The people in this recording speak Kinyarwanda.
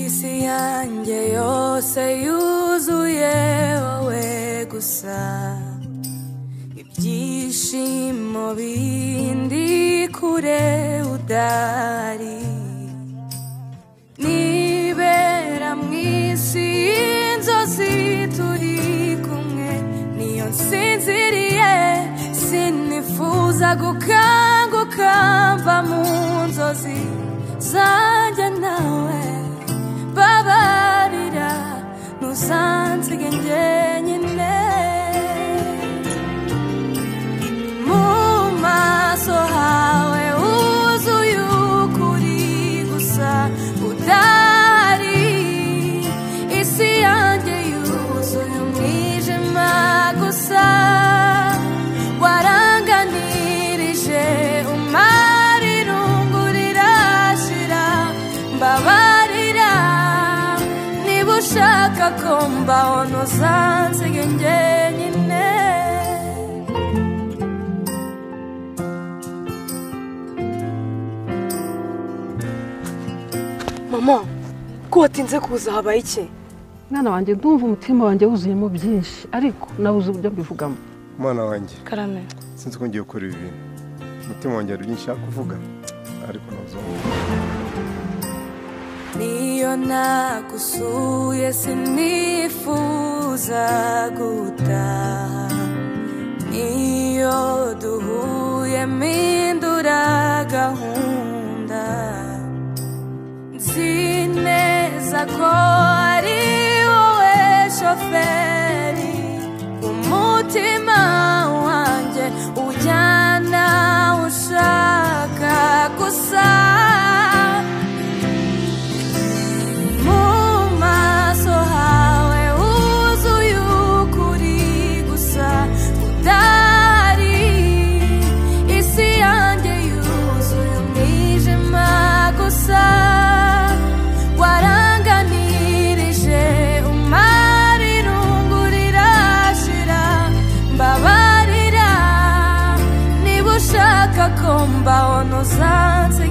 isi yanjye yose yuzuye wowe gusa ibyishimo bindi kure udari nibera mu isi y'inzozi turi kumwe niyo nsinziriye sinifuza gukanguka mva mu nzozi zanjye nawe babarira ntusansige njyenyine mu maso hawe huzuye ukuri gusa udahari isi yanjye yuzuye umwijima gusa waranganirije umara irungu rirashira mbabarira niba ushaka ko mbaho ntuzansiga njyenyine mama ko watinze kuza habaye iki mwana wanjye ndumva umutima wanjye wuzuyemo byinshi ariko nabuze uburyo mbivugamo umwana wanjye karame sinzi ko ngiye gukora ibi bintu umutima wanjye hari byinshi nshaka kuvuga ariko ntabwo niyo nagusuye sinifuza gutaha niyo duhuye mpindura gahunda nzi neza ko ari wowe shoferi umutima wanjye ujyana aho ushaka gusa mu maso hawe huzuye ukuri gusa udahari isi yanjye yuzuye umwijima gusa waranganirije umara irungu rirashira mbabarira niba ushaka ko mbaho ntuzansiga